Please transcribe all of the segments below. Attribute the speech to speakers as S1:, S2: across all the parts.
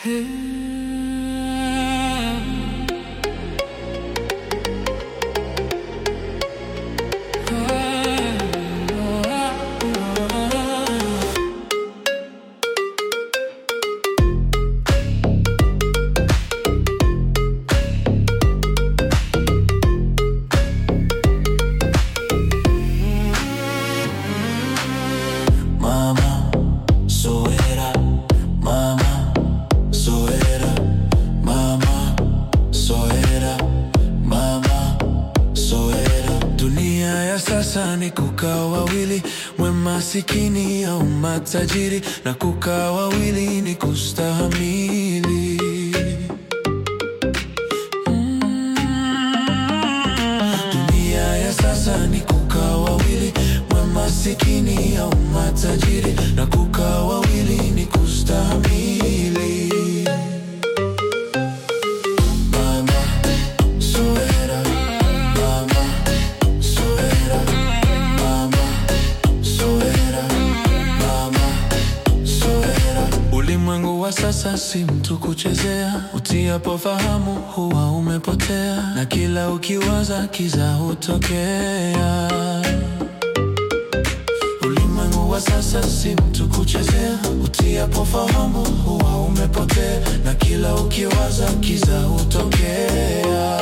S1: Mama, zoera, mama, zoera, mama, zoera, mama, zoera. Dunia ya sasa ni kukaa wawili, mwema masikini au matajiri, na kukaa wawili ni kustahamili. Dunia ya sasa ni kukaa wawili, mwema masikini au matajiri, na kukaa wawili ni kustahimili. Mama, zoera, mama, zoera, mama, zoera, mama, zoera. Ulimwengu wa sasa si mtu kuchezea, utiapo fahamu huwa umepotea, na kila ukiwaza kiza hutokea. Ulimwengu wa sasa si mtu kuchezea, utiapo fahamu huwa umepotea, na kila ukiwaza kiza hutokea.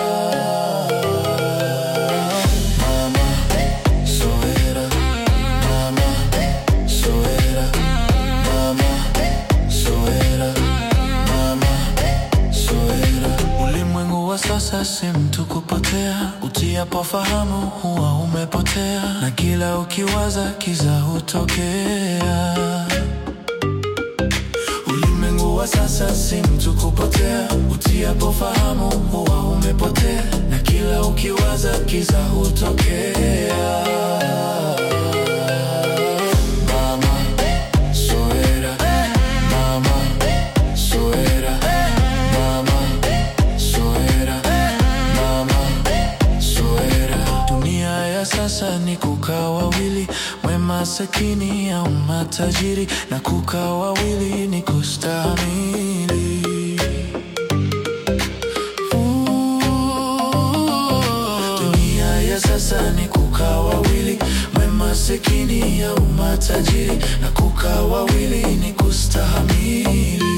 S1: Mama, zoera, mama, zoera, mama, zoera, mama, zoera. Ulimwengu wa sasa si mtu kupotea, utiapo fahamu huwa umepotea, na kila ukiwaza kiza hutokea. Ulimwengu wa sasa si mtu kupotea, utiapo fahamu huwa umepotea, na kila ukiwaza kiza hutokea. Mama, zoera, mama, zoera, mama, zoera, mama, zoera. Dunia ya sasa ni kukaa wawili, mwema sakini au matajiri, na kukaa wawili ni kustahimili. Dunia ya sasa ni kukaa wawili, mwema masikini au matajiri, na kukaa wawili ni kustahimili.